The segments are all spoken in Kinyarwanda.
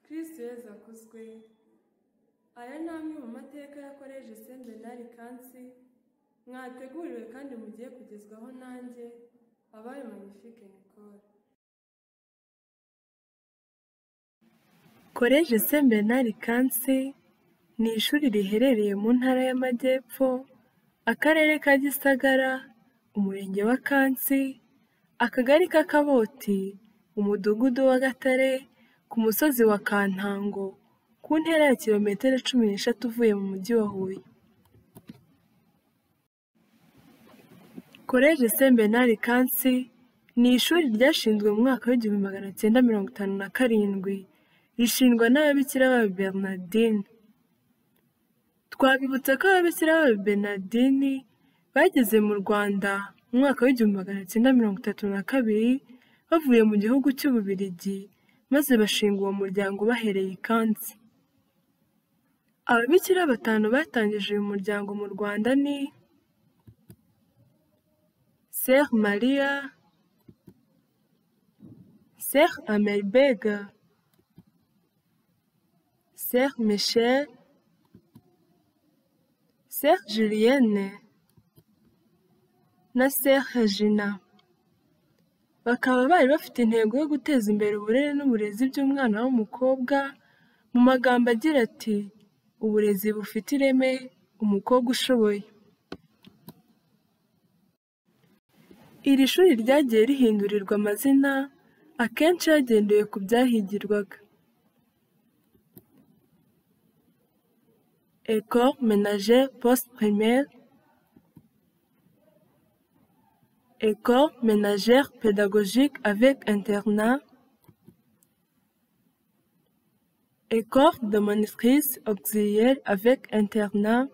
Kristo Yezu akuzwe aya ni amwe mu mateka ya Koleji Saint Bernard Kansi mwateguriwe kandi mugiye kugezwaho nanjye abayo Magnifique Nicole Koleji Saint Bernard Kansi ni ishuri riherereye mu Ntara y'Amajyepfo, Akarere ka Gisagara, Umurenge wa Kansi, Akagari ka Kaboti, Umudugudu wa Gatare, ku musozi wa Kantango, ku ntera ya kilometero cumi n'eshatu uvuye mu Mujyi wa Huye. Koleji Saint Bernard Kansi ni ishuri ryashinzwe mu mwaka w'igihumbi magana cyenda mirongo itanu na karindwi, rishingwa n'ababikira b'aba Bernardine. Twabibutsa ko ababikira b'aba Bernardine bageze mu Rwanda mu mwaka w'igihumbi magana cyenda mirongo itatu na kabiri, bavuye mu gihugu cy'Ububiligi maze bashinga uwo muryango bahereye i Kansi. Ababikira batanu batangije uyu muryango mu Rwanda ni Sœur Maria, Sœur Amelbega, Sœur Michel, Sœur Julienne na Sœur Regina. Bakaba bari bafite intego yo guteza imbere uburere n'uburezi by'umwana w'umukobwa, mu magambo agira ati "Uburezi bufite ireme, umukobwa ushoboye." Iri shuri ryagiye rihindurirwa amazina, akenshi hagendewe ku byahigirwaga. École ménagère post-primaire, École ménagère pédagogique avec internat, École de monitrice auxiliaire avec internat,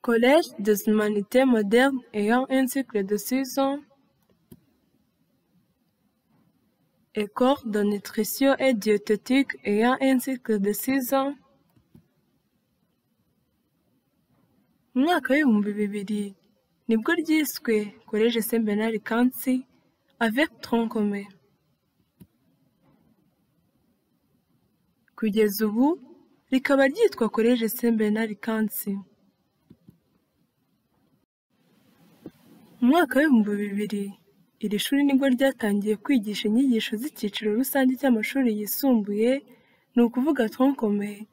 Collège des humanités modernes ayant un cycle de 6 ans, École de nutrition et diététique ayant un cycle de 6 ans, mu mwaka w'ibihumbi bibiri nibwo ryiswe Collège Saint Bernard Kansi avec tronc commun. Kugeza ubu rikaba ryitwa Collège Saint Bernard Kansi. Mu mwaka w'ibihumbi bibiri iri shuri nibwo ryatangiye kwigisha inyigisho z'icyiciro rusange cy'amashuri yisumbuye, ni ukuvuga tronc commun,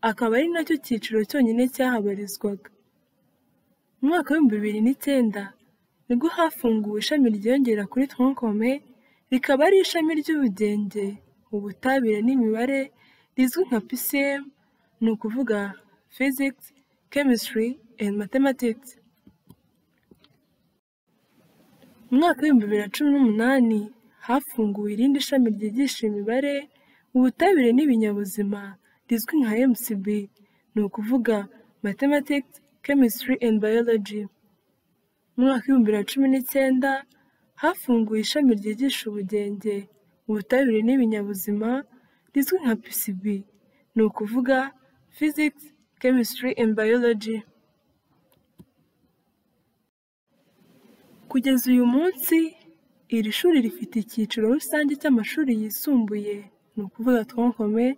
akaba ari nacyo cyiciro cyonyine cyahabarizwaga. Mu mwaka w'ibihumbi bibiri n'icyenda nibwo hafunguwe ishami ryiyongera kuri tronc commun, rikaba ari ishami ry'ubugenge, ubutabire n'imibare rizwi nka PCM, ni ukuvuga Physics, Chemistry and Mathematics. Mu mwaka w'ibihumbi bibiri na cumi n'umunani hafunguwe irindi shami ryigisha imibare, ubutabire n'ibinyabuzima rizwi nka MCB, ni ukuvuga Mathematics, Chemistry and Biology. Mu mwaka w'ibihumbi bibiri na cumi n'icyenda hafunguwe ishami ryigisha ubugenge, ubutabire n'ibinyabuzima rizwi nka PCB, ni ukuvuga Physics, Chemistry and Biology. Kugeza uyu munsi, iri shuri rifite icyiciro rusange cy'amashuri yisumbuye, ni ukuvuga tronc commun,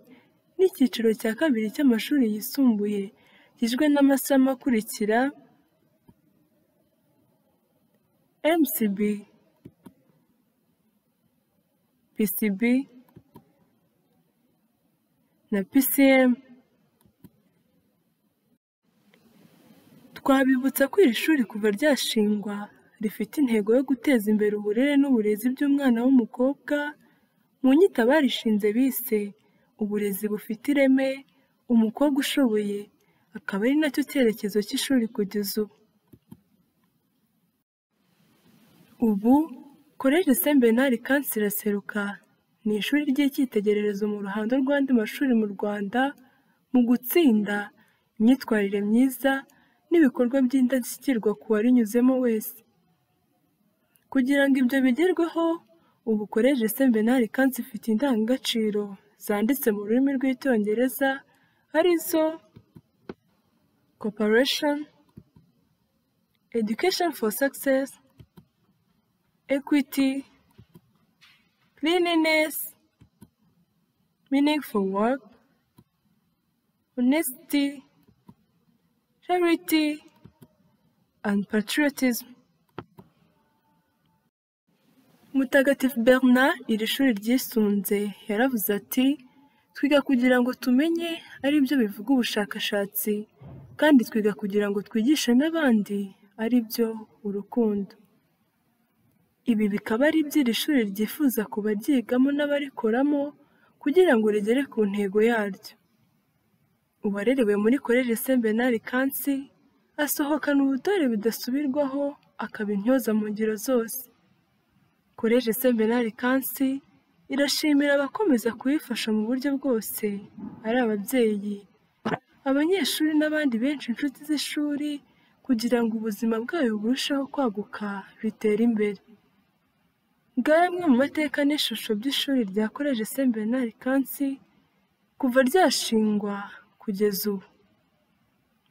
n'icyiciro cya kabiri cy'amashuri yisumbuye, kigizwe n'amasomo akurikira MCB, PCB na PCM. Twabibutsa ko iri shuri kuva ryashingwa rifite intego yo guteza imbere uburere n'uburezi by'umwana w'umukobwa, mu nyito abarishinze bise uburezi bufite ireme, umukobwa ushoboye, akaba ari nacyo cyerekezo cy'ishuri kugeza ubu. Ubu Koleji Saint Bernard Kansi iraseruka, ni ishuri ry'icyitegererezo mu ruhando rw'andi mashuri mu Rwanda mu gutsinda, imyitwarire myiza n'ibikorwa by'indashyikirwa ku warinyuzemo wese. Kugira ngo ibyo bigerweho, ubu Koleji Saint Bernard Kansi ifite indangagaciro zanditse mu rurimi rw'Icyongereza arizo Cooperation, Education for Success, Equity, Cleanliness meaningful work, honesty, charity, and patriotism. Mutagatifu Bernard iri shuri ryisunze yaravuze ati twiga kugira ngo tumenye ari byo bivuga ubushakashatsi kandi twiga kugira ngo twigishe n'abandi ari byo urukundo ibi bikaba ari byo iri shuri ryifuza kubaryigamo n'abarikoramo kugira ngo rigere ku ntego yaryo uwarerewe muri Collège Saint Bernard Kansi asohokana ubutore budasubirwaho akaba intyoza mu ngiro zose Collège Saint Bernard Kansi irashimira abakomeza kuyifasha mu buryo bwose ari ababyeyi abanyeshuri n'abandi benshi inshuti z'ishuri kugira ngo ubuzima bwayo burusheho kwaguka bitera imbere ngaya amwe mu mateka n'ishusho by'ishuri rya Collège Saint Bernard Kansi kuva ryashingwa kugeza ubu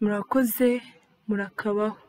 murakoze murakabaho